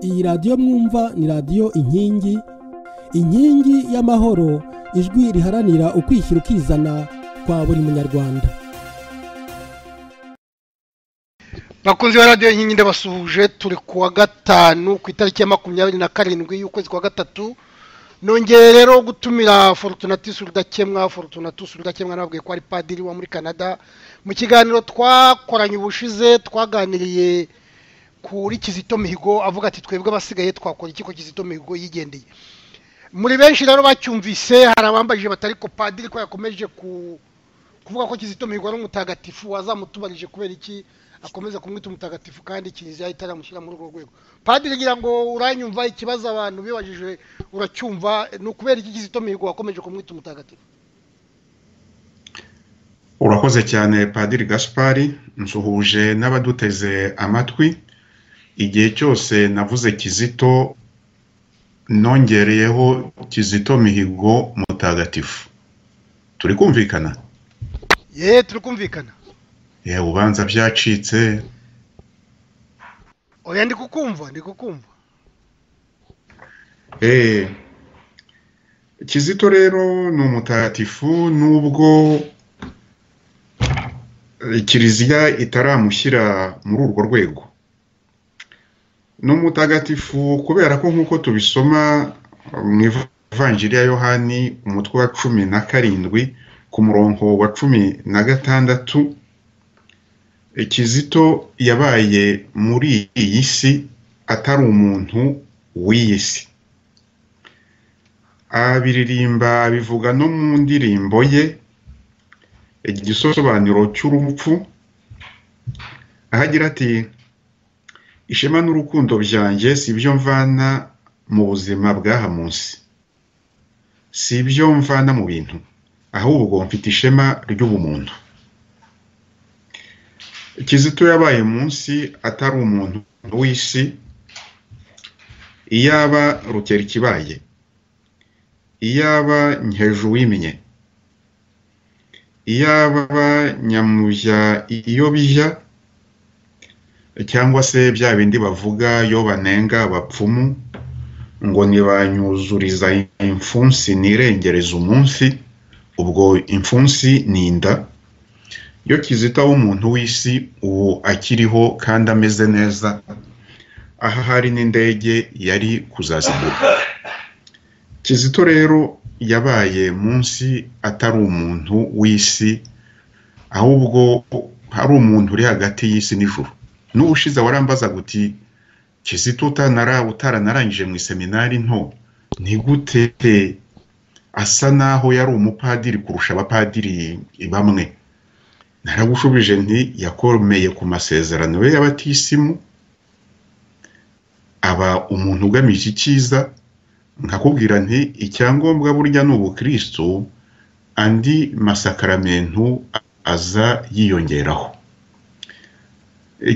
iyi radiyo mwumva ni radiyo inkingi inkingi y'amahoro ijwi riharanira ukwishyira ukizana kwa buri munyarwanda bakunzi ba radiyo inkingi ndabasuhuje turi ku wa gatanu ku itariki ya makumyabiri na karindwi y'ukwezi kwa gatatu nongeye rero gutumira forutunatus rudakemwa forutunatus rudakemwa nababwiye ko ari padiri wa muri canada mu kiganiro twakoranye ubushize twaganiriye kuri kizito mihigo avuga ati twebwe abasigaye twakora iki ko kizito mihigo yigendeye muri benshi rero bacyumvise hari abambajije batari ko padiri ko yakomeje kuvuga ko kizito mihigo ari umutagatifu wazamutubarije kubera iki akomeza kumwita umutagatifu kandi kiliziya itaramushyira muri urwo rwego padiri ngira ngo uranyumva ikibazo abantu bibajije uracyumva ni ukubera iki kizito mihigo wakomeje kumwita umutagatifu urakoze cyane padiri gaspari nsuhuje n'abaduteze amatwi igihe cyose navuze kizito nongereyeho kizito mihigo mutagatifu turi kumvikana ye turi kumvikana ye ubanza byacitse oya ndi kukumva ndi kukumva eee kizito rero ni umutagatifu nubwo kiliziya itaramushyira muri urwo rwego ni umutagatifu kubera ko nk'uko tubisoma mu ivanjiri ya yohani umutwe wa cumi na karindwi ku murongo wa cumi na gatandatu kizito yabaye muri iyi si atari umuntu w'iyi si abiririmba bivuga no mu ndirimbo ye igisobanuro cy'urupfu ahagira ati ishema n'urukundo byanjye si ibyo mvana mu buzima bw'aha munsi si ibyo mvana mu bintu ahubwo mfite ishema ry'ubumuntu kizito yabaye munsi atari umuntu w'isi iyaba rukera ikibaye iyaba hejuru w'iminye iyaba nyamujya iyo bijya cyangwa se bya bindi bavuga iyo banenga abapfumu ngo ntibanyuzuriza imfunsi nirengereza umunsi ubwo imfunsi ni inda iyo kizita w'umuntu w'isi ubu akiriho kandi ameze neza aha hari n'indege yari kuzazigura kizito rero yabaye munsi atari umuntu w'isi ahubwo hari umuntu uri hagati y'isi n'ijuru n'ubushize warambaza guti kizito utaranarangije mu iseminari nto ntigute asa naho yari umupadiri kurusha abapadiri bamwe naragushubije nti yakomeye ku masezerano ye y'abatisimu aba umuntu ugamije icyiza nkakubwira nti icyangombwa burya ni ubukristo andi masakaramentu aza yiyongeraho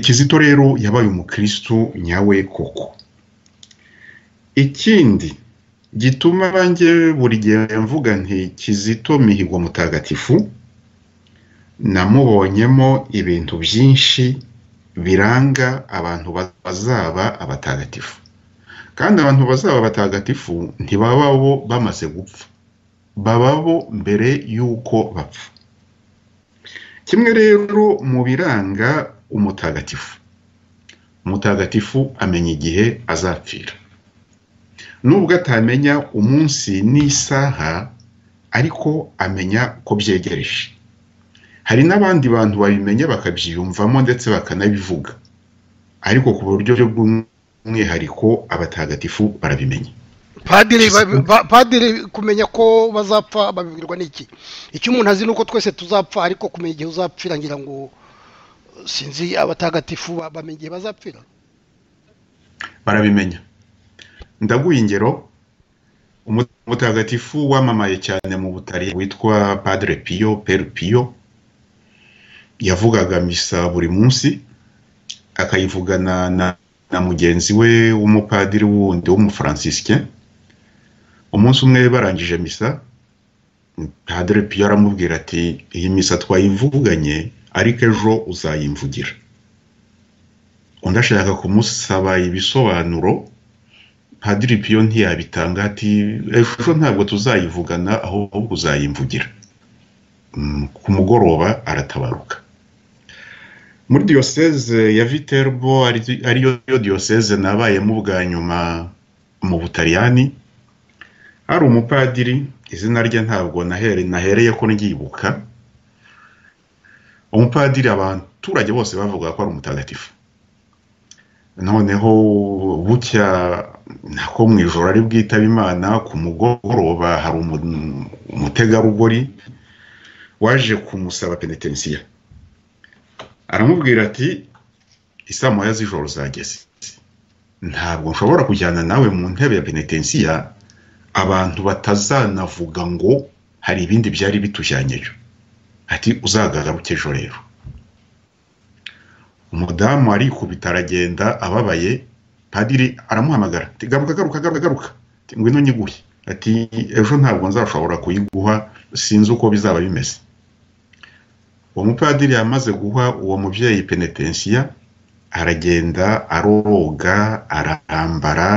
kizito rero yabaye umukristo nyawe koko ikindi gituma banjye buri gihe mvuga nti kizito mihigo mutagatifu namubonyemo ibintu byinshi biranga abantu bazaba abatagatifu kandi abantu bazaba abatagatifu ntibababo bamaze gupfa bababo mbere y'uko bapfa kimwe rero mu biranga umutagatifu umutagatifu amenya igihe azapfira nubwo atamenya umunsi n'isaha ariko amenya ko byegereje hari n'abandi bantu babimenya bakabyiyumvamo ndetse bakanabivuga ariko ku buryo bw'umwihariko abatagatifu barabimenya padiri kumenya ko bazapfa babibwirwa n'iki icyo umuntu azi ni uko twese tuzapfa ariko kumenya igihe uzapfira ngira ngo sinzi abatagatifu bamenya igihe bazapfira barabimenya ndaguha ingero umutagatifu wamamaye cyane mu butari witwa padre piyo peri piyo yavugaga misa buri munsi akayivugana na mugenzi we w'umupadiri wundi w'umufrancisike umunsi umwe barangije misa padre piyo aramubwira ati iyi misa twayivuganye ariko ejo uzayimvugira undi ashaka kumusaba ibisobanuro nka diripiyo ntiyabitanga ati ejo ntabwo tuzayivugana ahubwo uzayimvugira ku mugoroba aratabaruka muri diyoseze ya viterbo ariyo diyoseze nabayemo bwa nyuma mu butaliyani hari umupadiri izina rye ntabwo nahereye ko ryibuka umupadiri abaturage bose bavuga ko ari umutagatifu noneho bucya nako mu ijoro ari bwitaba imana ku mugoroba hari umutegarugori waje kumusaba penetensiya aramubwira ati isaa moya z'ijoro zageze ntabwo nshobora kujyana nawe mu ntebe ya penetensiya abantu batazanavuga ngo hari ibindi byari bitujyanyeyo ati uzagaruke ejo rero umudamu arikubita aragenda ababaye padiri aramuhamagara ati garuka garuka garuka garuka ngwino nyiguhe ati ejo ntabwo nzashobora kuyiguha sinzi uko bizaba bimeze uwo mupadiri yamaze guha uwo mubyeyi penetensiya aragenda aroga arambara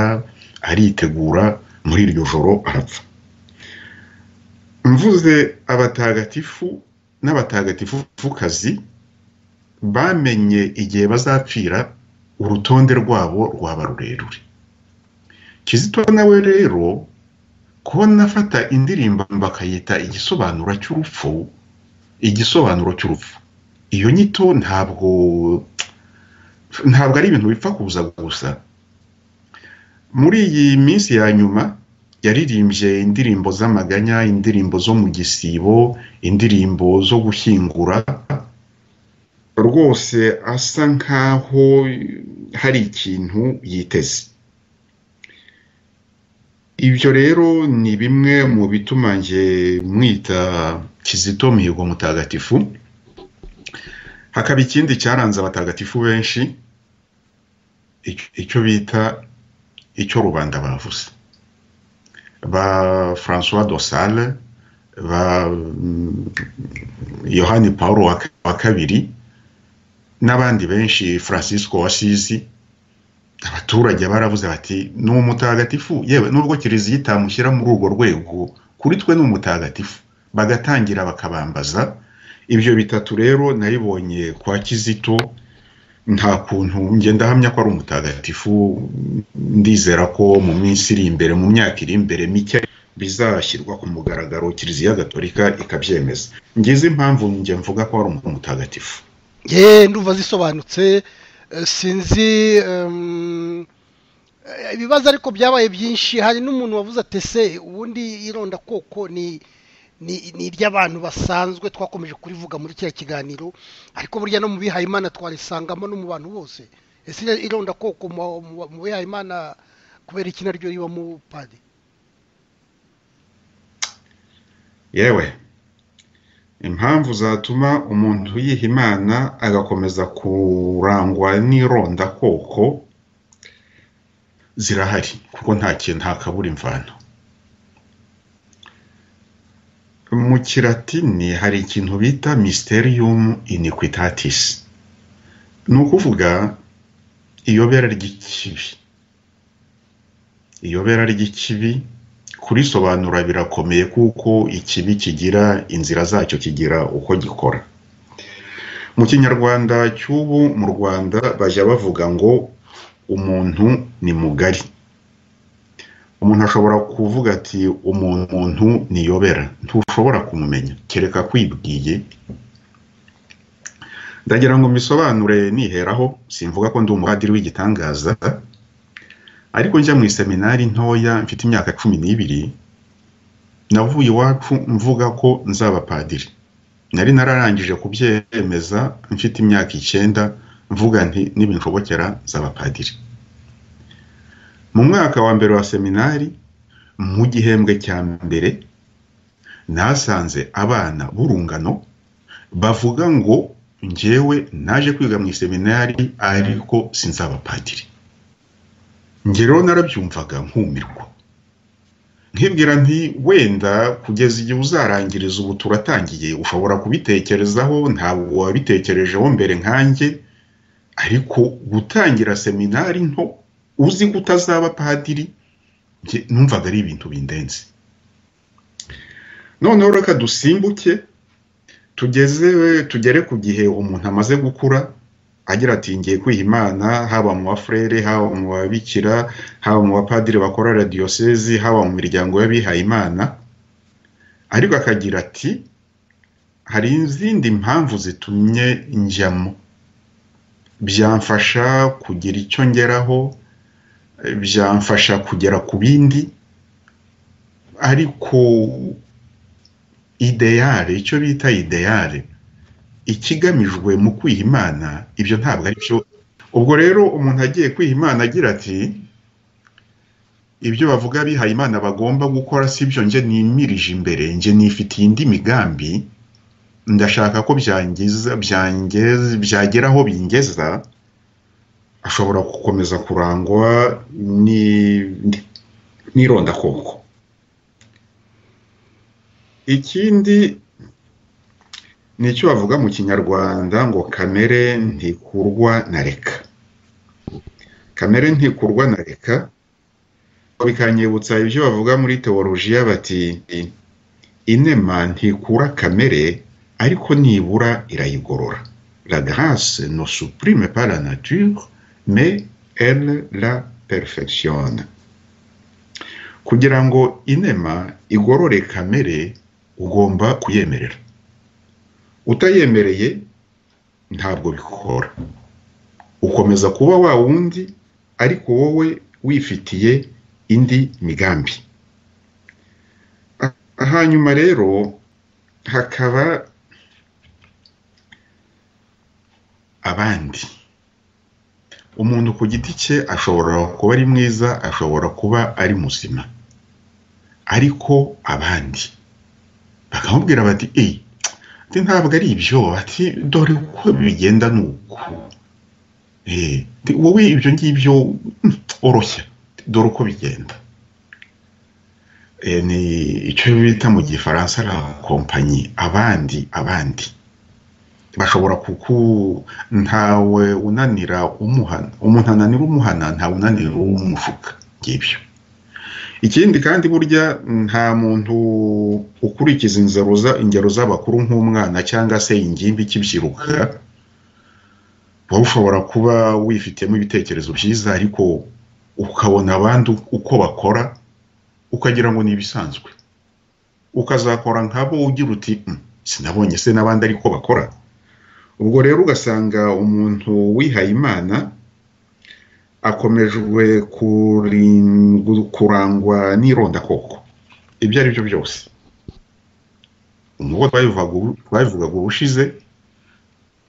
aritegura muri iryo joro arapfa mvuze abatagatifu n'abatagatifukazi bamenye igihe bazapfira urutonde rwabo rwaba rurerure kizito nawe rero kubona afata indirimbo bakayita igisobanuro cy'urupfu igisobanuro cy'urupfu iyo nyito ntabwo ntabwo ari ibintu bipfa kuza gusa muri iyi minsi ya nyuma yaririmbye indirimbo z'amaganya indirimbo zo mu gisibo indirimbo zo gushyingura rwose asa nkaho hari ikintu yiteze ibyo rero ni bimwe mu bituma nge mwita kizito mihigo mutagatifu hakaba ikindi cyaranze abatagatifu benshi icyo bita icyo rubanda bavuze ba francois dosale ba yohani paul wa kabiri n'abandi benshi francisco wasizi abaturage baravuze bati ni umutagatifu yewe nubwo kiliziya itamushyira muri urwo rwego kuri twe ni umutagatifu bagatangira bakabambaza ibyo bitatu rero nabibonye kwa kizito nta kuntu ngenda ahamya ko ari umutagatifu ndizera ko mu minsi iri imbere mu myaka iri imbere mike bizashyirwa ku mugaragaro kiliziya gatolika ikabyemeza ngize impamvu njye mvuga ko ari umutagatifu yeee ndumva zisobanutse sinzi ibibazo ariko byabaye byinshi hari n'umuntu wavuze atese ubundi ironda koko ni ni iry'abantu basanzwe twakomeje kurivuga muri kiriya kiganiro ariko burya no mu bihayimana twarisangamo no mu bantu bose ese ironda koko mu bihayimana kubera iki naryo riba mu padi yewe impamvu zatuma umuntu yiha imana agakomeza kurangwa n'ironda koko zirahari kuko nta kintu ntakabura imvano mu kiratini hari ikintu bita mysterium iniquitatis ni ukuvuga iyobera ry'ikibi iyobera ry'ikibi kurisobanura birakomeye kuko ikibi kigira inzira zacyo kigira uko gikora mu kinyarwanda cy'ubu mu rwanda bajya bavuga ngo umuntu ni mugari umuntu ashobora kuvuga ati umuntu niyobera ntushobora kumumenya kereka kwibwiye ndagira ngo mbisobanure niheraho simvuga ko ndi umupadiri w'igitangaza ariko njya mu iseminari ntoya mfite imyaka cumi n'ibiri navuye iwacu mvuga ko nzaba padiri nari nararangije kubyemeza mfite imyaka icyenda mvuga nti nibinshobokera nzaba padiri mu mwaka wa mbere wa seminari mu gihembwe cya mbere nasanze abana b'urungano bavuga ngo ngewe naje kwiga mu iseminari ariko sinzaba padiri rero narabyumvaga nkumirwa nkibwira nti wenda kugeza igihe uzarangiriza ubu turatangiye ushobora kubitekerezaho ntabwo wabitekerejeho mbere nkanjye ariko gutangira seminari nto uzi ko utazaba padiri numvaga ari ibintu bindenze noneho reka dusimbuke tugeze tugere ku gihe umuntu amaze gukura agira ati ngiye kwiha imana haba mu bafurere haba mu babikira haba mu bapadiri bakora radiyosezi haba mu miryango y'abihaye imana ariko akagira ati hari izindi mpamvu zitumye njyamo byamfasha kugira icyo ngeraho byamfasha kugera ku bindi ariko ideyare icyo bita ideyare ikigamijwe mu kwiha imana ibyo ntabwo ari byo ubwo rero umuntu agiye kwiha imana agira ati ibyo bavuga bihaye imana bagomba gukora si byo njye nimirije imbere njye nifitiye indi migambi ndashaka ko byangiza byagera aho bingeza ashobora gukomeza kurangwa n'irondakoko ikindi ni icyo bavuga mu kinyarwanda ngo kamere ntikurwa na reka kamere ntikurwa na reka bikanyibutsa ibyo bavuga muri teolojiya bati inema ntikura kamere ariko nibura irayigorora la grâce ne supprime pas la nature mais elle la perfectionne kugira ngo inema igorore kamere ugomba kuyemerera utayemereye ntabwo bikora ukomeza kuba wa wundi ariko wowe wifitiye indi migambi hanyuma rero hakaba abandi umuntu ku giti cye ashobora kuba ari mwiza ashobora kuba ari muzima ariko abandi bakamubwira bati eyi ntabwo ari ibyo bati dore uko bigenda ni uku wowe ibyo ngibyo oroshya dore uko bigenda ni icyo bita mu gifaransa la kompanyi abandi abandi bashobora kuku ntawe unanira umuhana umuntu ananira umuhana ntawe unanira umushuka ngibyo ikindi kandi burya nta muntu ukurikiza ingero z'abakuru nk'umwana cyangwa se ingimbi ikibyiruka waba ushobora kuba wifitiyemo ibitekerezo byiza ariko ukabona abandi uko bakora ukagira ngo ni ibisanzwe ukazakora nk'abo ugira uti sinabonye se n'abandi ariko bakora ubwo rero ugasanga umuntu wihaye imana akomejwe kurangwa n'irondakoko ibyo ari byo byose nk'uko twabivugaga ubushize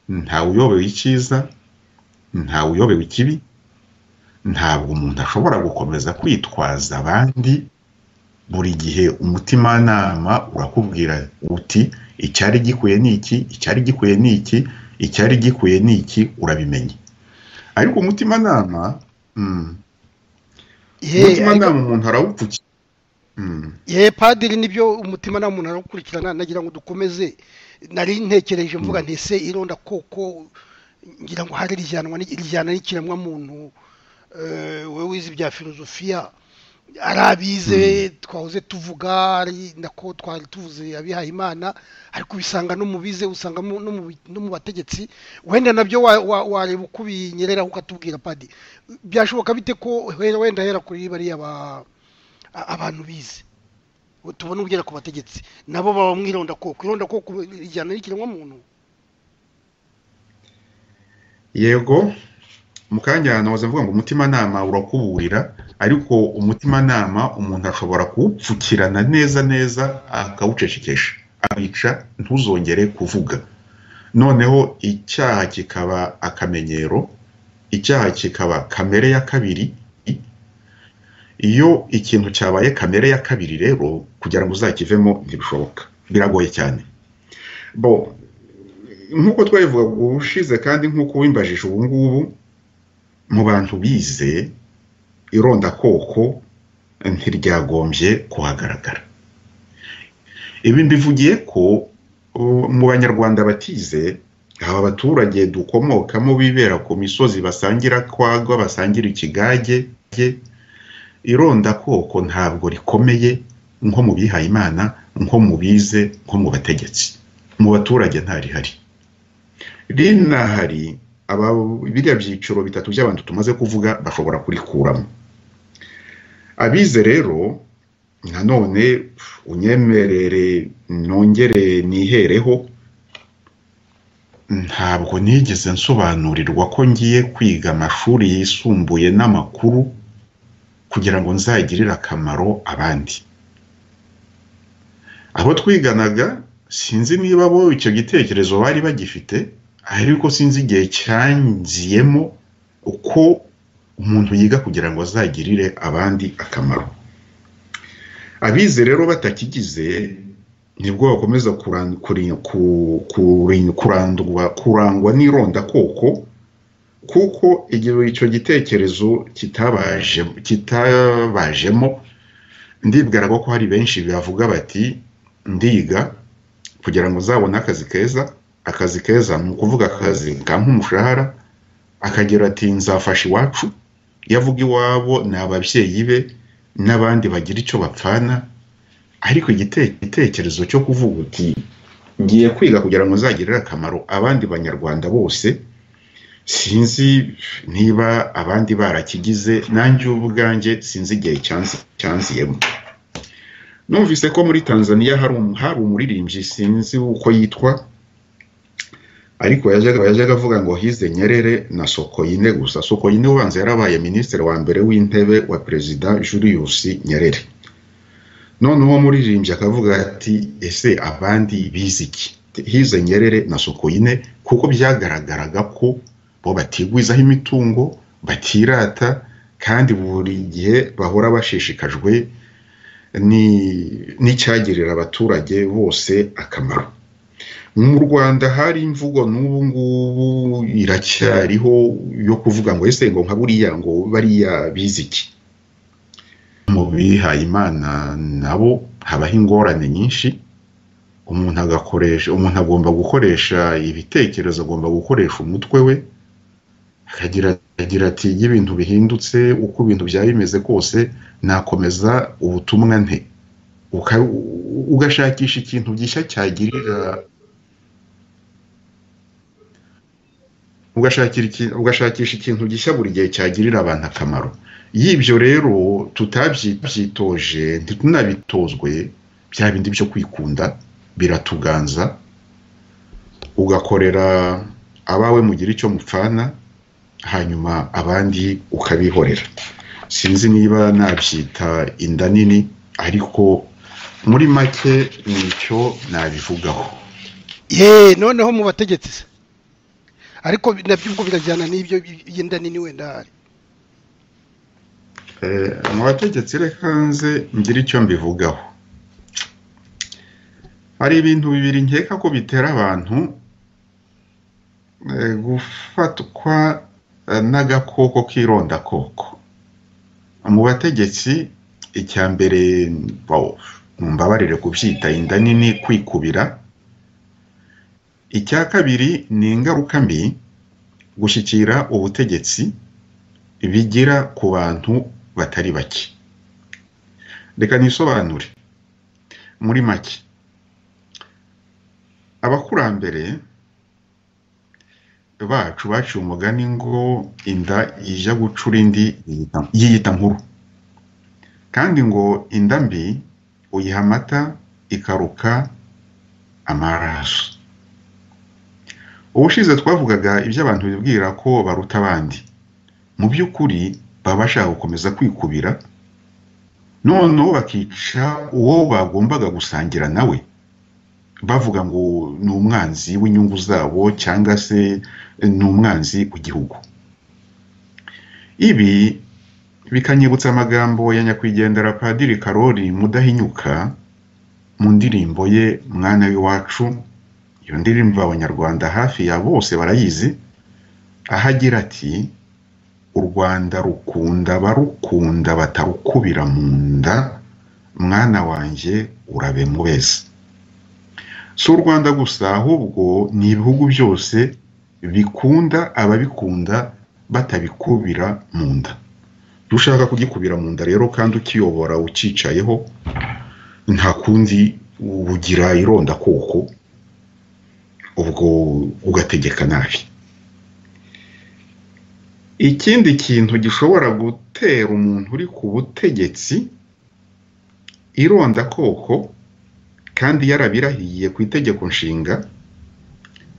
ntawe uyobewe icyiza ntawe uyobewe ikibi ntabwo umuntu ashobora gukomeza kwitwaza abandi buri gihe umutimanama urakubwira uti icyari gikwiye ni iki icyari gikwiye ni iki icyari gikwiye ni iki urabimenya ariko umutimanama umutimanama umuntu arawupfukira ye padiri nibyo umutimanama umuntu arawukurikirana nagira ngo dukomeze nari ntekereje mvuga ntese ironda koko ngira ngo hari rijyana n'ikiremwamuntu we wize ibya filozofiya arabize twahoze tuvuga nako twari tuvuze abihaye imana ariko ubisanga no mu bize usanga no mu bategetsi wenda nabyo wareba uko ubinyereraho ukatubwira padi byashoboka bite ko wenda hera kuri bariya abantu bize tubona ugera ku bategetsi nabo baba mu irondakoko irondakoko rijyana n'ikiremwamuntu yego mu kanya ahantu mvuga ngo umutimanama urakuburira ariko umutimanama umuntu ashobora kuwupfukirana neza neza akawucecekesha abica ntuzongere kuvuga noneho icyaha kikaba akamenyero icyaha kikaba kamere ya kabiri iyo ikintu cyabaye kamere ya kabiri rero kugira ngo uzakivemo ntibishoboka biragoye cyane bo nk'uko twabivugaga ubushize kandi nk'uko wimbajije ubu ngubu mu bantu bize irondakoko ntiryagombye kuhagaragara ibi mbivugiye ko mu banyarwanda batize aba baturage dukomokamo bibera ku misozi basangira kwagwa basangira ikigage irondakoko ntabwo rikomeye nko mu bihaye imana nko mu bize nko mu bategetsi mu baturage ntarihari rinahari biriya byiciro bitatu by'abantu tumaze kuvuga bashobora kurikuramo abize rero nanone unyemerere nongere nihereho ntabwo nigeze nsobanurirwa ko ngiye kwiga amashuri yisumbuye n'amakuru kugira ngo nzagirire akamaro abandi abo twiganaga sinzi niba bo icyo gitekerezo bari bagifite ariko sinzi igihe cyangiyemo uko umuntu yiga kugira ngo azagirire abandi akamaro abize rero batakigize nibwo bakomeza kurangwa n'irondakoko kuko icyo gitekerezo kitabajemo ndibwira ko hari benshi bavuga bati ndiga kugira ngo uzabone akazi keza akazi keza ni ukuvuga akazi kampa umushahara akagira ati nzafasha iwacu iyo avuga iwabo ni ababyeyi be n'abandi bagira icyo bapfana ariko igitekerezo cyo kuvuga uti ngiye kwiga kugira ngo uzagirire akamaro abandi banyarwanda bose sinzi niba abandi barakigize nanjye ubwanjye sinzi igihe cyanziyemo numvise ko muri tanzania hari umuririmbyi sinzi uko yitwa ariko yajyaga avuga ngo hize nyerere na sokoyine gusa sokoyine ubanza yarabaye minisitiri wa mbere w'intebe wa perezida julius nyerere noneho umuririmbyi akavuga ati ese abandi bize iki hize nyerere na sokoyine kuko byagaragaraga ko bo batigwizaho imitungo batirata kandi buri gihe bahora bashishikajwe n'icyagirira abaturage bose akamaro mu rwanda hari imvugo n'ubu ngubu iracyariho yo kuvuga ngo ese ngo nka buriya ngo bariya bize iki mu bihaye imana nabo habaho ingorane nyinshi umuntu agakoresha umuntu agomba gukoresha ibitekerezo agomba gukoresha umutwe we akagira ati iyo ibintu bihindutse uko ibintu byaba bimeze kose nakomeza ubutumwa nte ugashakisha ikintu gishya cyagirira ugashakisha ikintu gishya buri gihe cyagirira abantu akamaro y'ibyo rero tutabyitoje ntitunabitozwe bya bindi byo kwikunda biratuganza ugakorera abawe mugira icyo mupfana hanyuma abandi ukabihorera sinzi niba nabyita inda nini ariko muri make nicyo nabivugaho yeee noneho mu bategetsi ariko nabyo ubwo birajyana n'ibyo by'inda nini wenda hari mu bategetsi reka hanze ngira icyo mbivugaho hari ibintu bibiri nkeka ko bitera abantu gufatwa n'agakoko k'irondakoko mu bategetsi icya mbere mumbabarire kubyita inda nini kwikubira icya kabiri ni ingaruka mbi gushyikira ubutegetsi bigira ku bantu batari bake reka nisobanure muri make abakurambere bacu baciye umugani ngo inda ijya gucura indi yiyita nkuru kandi ngo inda mbi uyiha amata ikaruka amaraso ubushize twavugaga ibyo abantu bibwira ko baruta abandi mu by'ukuri baba bashaka gukomeza kwikubira noneho bakica uwo bagombaga gusangira nawe bavuga ngo ni umwanzi w'inyungu zabo cyangwa se ni umwanzi w'igihugu ibi bikanyibutsa amagambo ya nyakwigendera padiri karori mudahinyuka mu ndirimbo ye mwana w'iwacu iyo ndirimbo abanyarwanda hafi ya bose barayizi aho agira ati u rwanda rukunda barukunda batarukubira mu nda mwana wanjye urabe mubeze si u rwanda gusa ahubwo ni ibihugu byose bikunda ababikunda batabikubira mu nda ushaka kugikubira mu nda rero kandi ukiyobora ucyicayeho nta kundi ugira ironda koko ubwo ugategeka nabi ikindi kintu gishobora gutera umuntu uri ku butegetsi ironda koko kandi yarabirahiye ku itegeko nshinga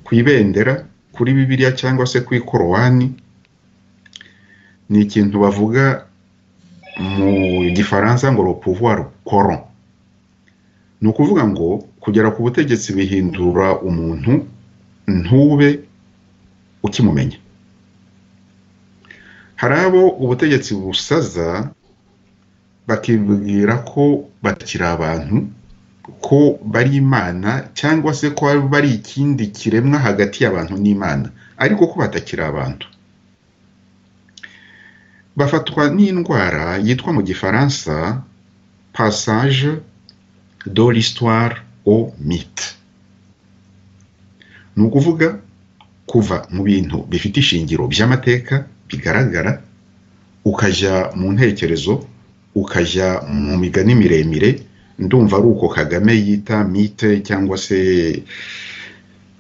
ku ibendera kuri bibiliya cyangwa se ku ikorowani ni ikintu bavuga mu gifaransa ngo pouvoir coron ni ukuvuga ngo kugera ku butegetsi bihindura umuntu ntube ukimumenya hari abo ubutegetsi busaza bakibwira ko bakiri abantu ko bari imana cyangwa se ko bari ikindi kiremwa hagati y'abantu n'imana ariko ko batakiri abantu bafatwa n'indwara yitwa mu gifaransa passage de l'histoire au mythe ni ukuvuga kuva mu bintu bifite ishingiro by'amateka bigaragara ukajya mu ntekerezo ukajya mu migani miremire ndumva ari uko kagame yita mite cyangwa se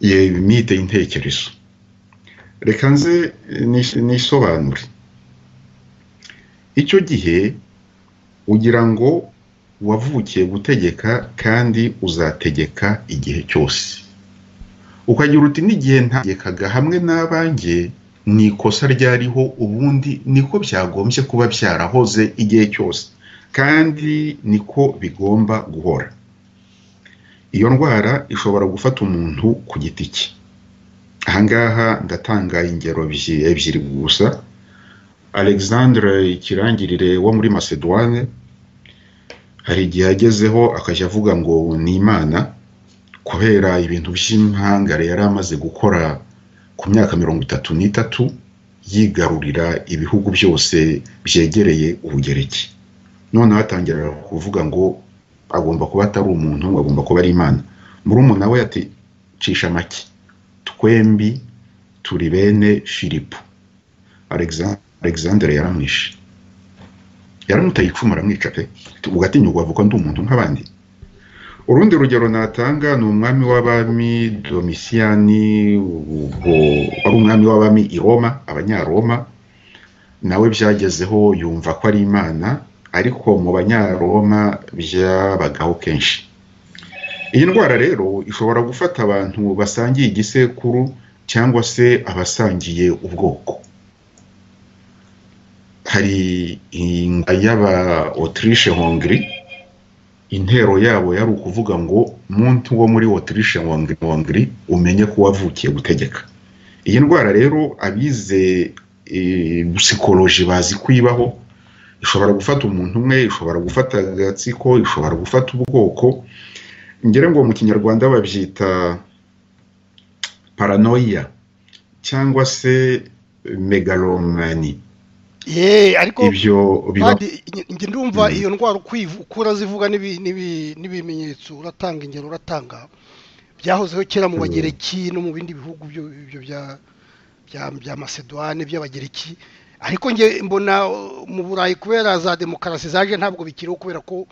mite y'intekerezo reka nze nisobanure icyo gihe ugira ngo wavukiye gutegeka kandi uzategeka igihe cyose ukagira uti n'igihe ntegekaga hamwe n'abanjye ni ikosa ryariho ubundi niko byagombye kuba byarahoze igihe cyose kandi niko bigomba guhora iyo ndwara ishobora gufata umuntu ku giti cye ahangaha ndatanga ingero ebyiri gusa alexandre ikirangirire wo muri macedoine hari igihe agezeho akajya avuga ngo ni imana kubera ibintu by'impangare yari amaze gukora ku myaka mirongo itatu n'itatu yigarurira ibihugu byose byegereye ubugereki noneho atangira kuvuga ngo agomba kuba atari umuntu agomba kuba ari imana murumuna we ati cisha make twembi turi bene filipo alexandre yaramwishe yaramutaye icumu aramwica pe ugatinyurwa avuga ndi umuntu nk'abandi urundi rugero natanga ni umwami w'abami domisiyani ubwo wari umwami w'abami i roma abanyaroma nawe byagezeho yumva ko ari imana ariko mu banyaroma byabagaho kenshi iyi ndwara rero ishobora gufata abantu basangiye igisekuru cyangwa se abasangiye ubwoko hari inga y'aba otirishe hongiri intero yabo yari ukuvuga ngo muntu wo muri otirishe hongiri umenye ko wavukiye gutegeka iyi ndwara rero abize gusikoloji bazi kwibaho ishobora gufata umuntu umwe ishobora gufata agatsiko ishobora gufata ubwoko ngere ngo mu kinyarwanda babyita paranoia cyangwa se megalomani ariko njye ndumva iyo ndwara uko urazivuga n'ibimenyetso uratanga ingero uratanga byahozeho kera mu bagereki no mu bindi bihugu bya macedoine by'abagereki ariko njye mbona mu burayi kubera za demokarasi zaje ntabwo bikiriho kubera ko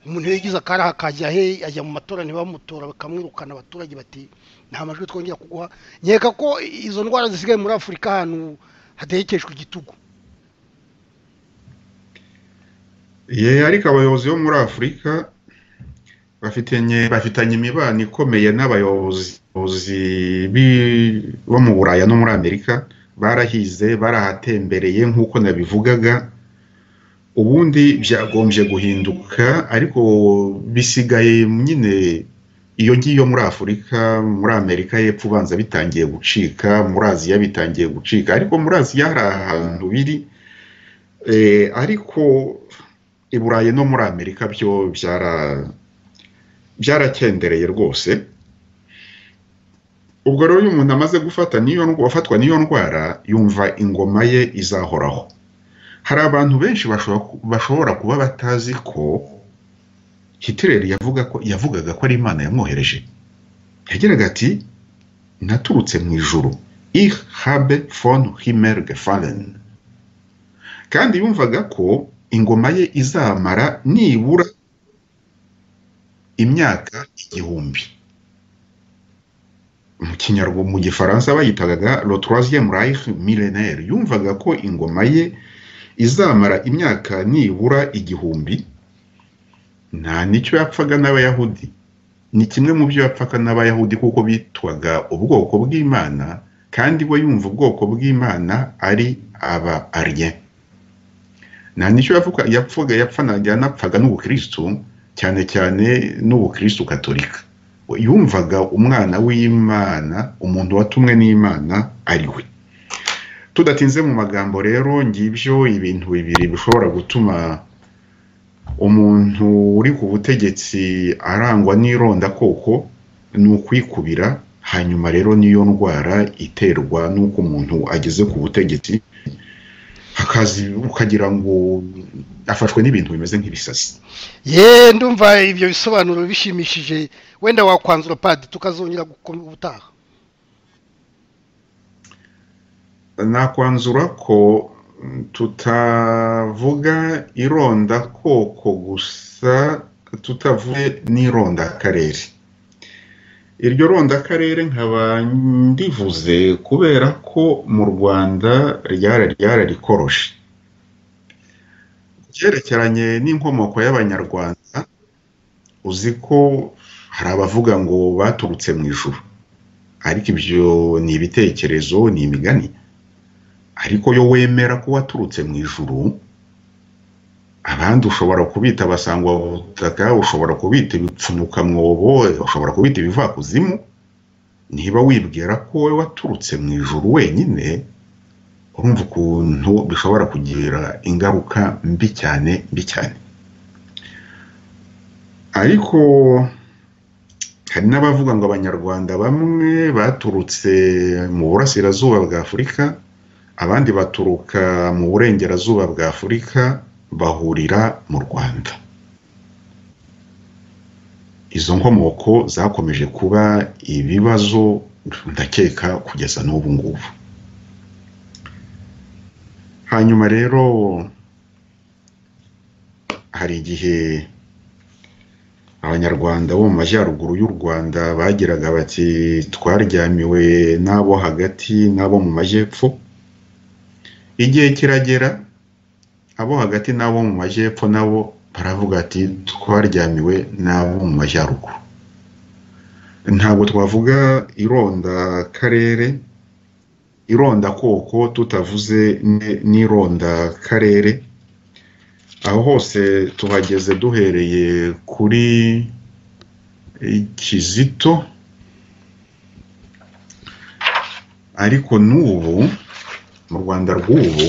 umuntu iyo yigize akaraha akajya he ajya mu matora ntibamutora bakamwirukana abaturage bati nta majwi twongera kuguha nkeka ko izo ndwara zisigaye muri afurika ahantu hategekeshwa igitugu ye ariko abayobozi bo muri afurika bafitanye imibano ikomeye n'abayobozi bo mu buraya no muri amerika barahize barahatembereye nk'uko nabivugaga ubundi byagombye guhinduka ariko bisigaye nyine iyo ngiyo muri afurika muri amerika y'epfo ubanza bitangiye gucika muri aziya bitangiye gucika ariko muri aziya hari ahantu biri ariko i burayi no muri amerika byo byarakendereye rwose ubwo rero iyo umuntu amaze gufatwa n'iyo ndwara yumva ingoma ye izahoraho hari abantu benshi bashobora kuba batazi ko Hitler yavugaga ko ari imana yamwohereje yagiraga ati naturutse mu ijuru ich habe von himmel gefallen kandi yumvaga ko ingoma ye izamara nibura imyaka igihumbi mu kinyarwanda mu gifaransa bayitagaga le troisième reich millénaire yumvaga ko ingoma ye izamara imyaka nibura igihumbi nta n'icyo yapfaga n'abayahudi ni kimwe mu byo yapfaga n'abayahudi kuko bitwaga ubwoko bw'imana kandi we yumva ubwoko bw'imana ari aba ariye nta n'icyo yapfaga yanapfaga n'ubukirisitu cyane cyane n'ubukirisitu katolika yumvaga umwana w'imana umuntu watumwe n'imana ari we tudatinze mu magambo rero ngibyo ibintu bibiri bishobora gutuma umuntu uri ku butegetsi arangwa n'irondakoko ni ukwikubira hanyuma rero niyo ndwara iterwa n'uko umuntu ageze ku butegetsi ukagira ngo afashwe n'ibintu bimeze nk'ibisazi ye ndumva ibyo bisobanuro bishimishije wenda wakwanzura padi tukazongera gutaha nakwanzura ko tutavuga irondakoko gusa tutavuye n'irondakarere iryo rondakarere nkaba ndivuze kubera ko mu rwanda ryararikoroshe byerekeranye n'inkomoko y'abanyarwanda uzi ko hari abavuga ngo baturutse mu ijuru ariko ibyo ni ibitekerezo ni imigani ariko yo wemera ko waturutse mu ijuru abandi ushobora kubita abasangwa butaka ushobora kubita ibipfunukamwobo ushobora kubita ibivakuzimu niba wibwira ko wowe waturutse mu ijuru wenyine urumva ukuntu bishobora kugira ingaruka mbi cyane mbi cyane ariko hari n'abavuga ngo abanyarwanda bamwe baturutse mu burasirazuba bwa afurika abandi baturuka mu burengerazuba bwa afurika bahurira mu rwanda izo nkomoko zakomeje kuba ibibazo ndakeka kugeza n'ubu ngubu hanyuma rero hari igihe abanyarwanda bo mu majyaruguru y'u rwanda bagiraga bati twaryamiwe n'abo hagati n'abo mu majyepfo igihe kiragera abo hagati n'abo mu majyepfo nabo baravuga ati twaryamiwe n'abo mu majyaruguru ntabwo twavuga irondakarere irondakoko tutavuze n'irondakarere aho hose tuhageze duhereye kuri kizito ariko n'ubu mu rwanda rw'ubu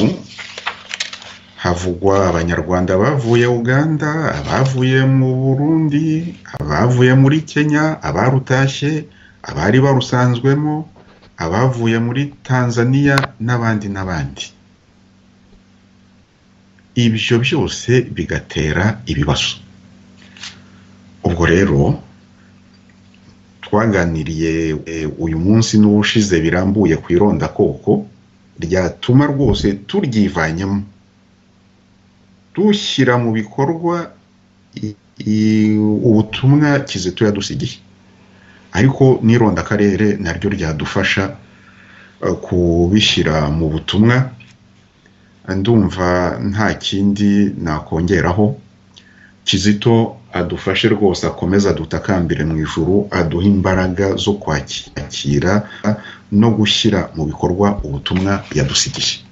havugwa abanyarwanda bavuye uganda abavuye mu burundi abavuye muri kenya abarutashye abari barusanzwemo abavuye muri tanzania n'abandi n'abandi ibyo byose bigatera ibibazo ubwo rero twaganiriye uyu munsi n'ubushize birambuye ku irondakoko ryatuma rwose turyivanyemo dushyira mu bikorwa ubutumwa kizito yadusigiye ariko n'irondakarere naryo ryadufasha kubishyira mu butumwa ndumva nta kindi nakongeraho kizito adufashe rwose akomeze adutakambire mu ijuru aduhe imbaraga zo kwakira no gushyira mu bikorwa ubutumwa yadusigiye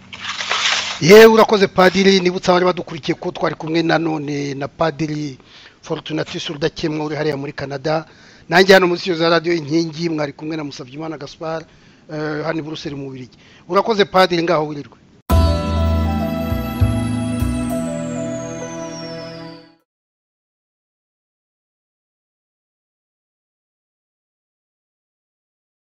yewe urakoze padiri nibutse abari badukurikiye ko twari kumwe na none na padiri forutunatis rudakemwa uri hariya muri canada nanjye hano munsi za radiyo inkingi mwari kumwe na musabyimana gaspar hano i buruseli mu birigi urakoze padiri ngaho wirirwe